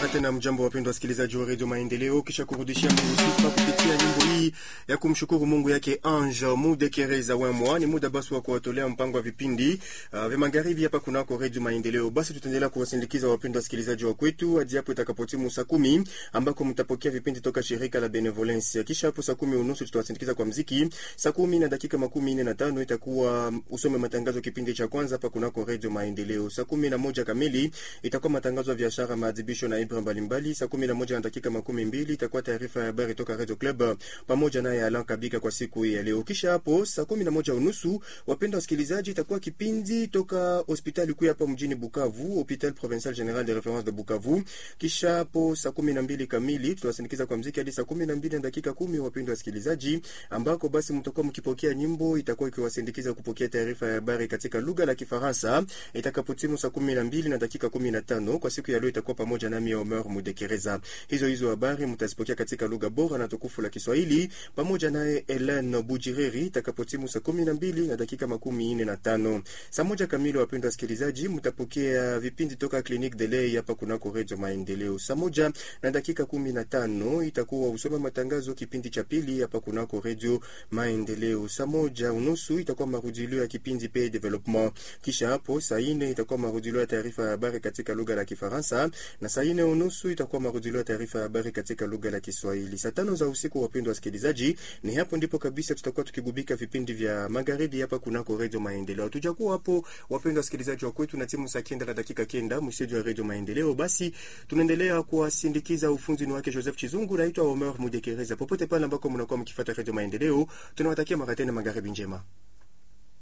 Mara tena mjambo, wapendwa wasikilizaji wa redio Maendeleo, kisha kurudishia Mungu sifa kupitia nyimbo hii ya kumshukuru Mungu yake Ange Mudekereza Wemwa. Ni muda basi wa kuwatolea mpango wa vipindi uh, vya magharibi hapa kunako redio Maendeleo. Basi tutaendelea kuwasindikiza wapendwa wasikilizaji wa kwetu hadi hapo itakapotimu saa kumi ambako mtapokea vipindi toka shirika la Benevolence. Kisha hapo saa kumi unusu tutawasindikiza kwa mziki. Saa kumi na dakika makumi nne na tano itakuwa usome matangazo kipindi cha kwanza hapa kunako redio Maendeleo. Saa kumi na moja kamili itakuwa matangazo ya biashara, maadhibisho na ibra mbalimbali. Saa kumi na moja na dakika makumi mbili itakuwa taarifa ya habari toka Radio Club pamoja naye Alan Kabika kwa siku hii ya leo. Kisha hapo saa kumi na moja unusu wapenda wasikilizaji, itakuwa kipindi toka hospitali kuu hapa mjini Bukavu, Hopital Provincial General de Reference de Bukavu. Kisha hapo saa kumi na mbili kamili tutawasindikiza kwa mziki hadi saa kumi na mbili na dakika kumi wapenda wasikilizaji, ambako basi mtakuwa mkipokea nyimbo itakuwa ikiwasindikiza kupokea taarifa ya habari katika lugha la Kifaransa itakapotimu saa kumi na mbili na dakika kumi na tano kwa siku ya leo itakuwa pamoja nami Omer Mudekereza. Hizo hizo habari mtazipokea katika lugha bora na tukufu la Kiswahili pamoja naye Helen Bujireri itakapotimu saa kumi na mbili na dakika makumi nne na tano. Saa moja kamili, wapendwa wasikilizaji, mtapokea vipindi toka Clinique de Lay hapa kunako Redio Maendeleo. Saa moja na dakika kumi na tano itakuwa usoma matangazo kipindi cha pili hapa kunako Redio Maendeleo. Saa moja unusu itakuwa marudilio ya kipindi pe development. Kisha hapo saa ine itakuwa marudilio ya taarifa ya habari katika lugha la Kifaransa na saa ine unusu itakuwa marudilio ya taarifa ya habari katika lugha la Kiswahili. Saa tano za usiku, wapendwa wasikilizaji, ni hapo ndipo kabisa tutakuwa tukigubika vipindi vya magharibi hapa kunako Redio Maendeleo. Hatujakuwa hapo, wapendwa wasikilizaji wa kwetu, na timu saa kenda na dakika kenda msiji wa Redio Maendeleo. Basi tunaendelea kuwasindikiza, ufunzi ni wake Joseph Chizungu, naitwa Omer Mudekereza. Popote pale ambako mnakuwa mkifuata Redio Maendeleo, tunawatakia mara tena magharibi njema.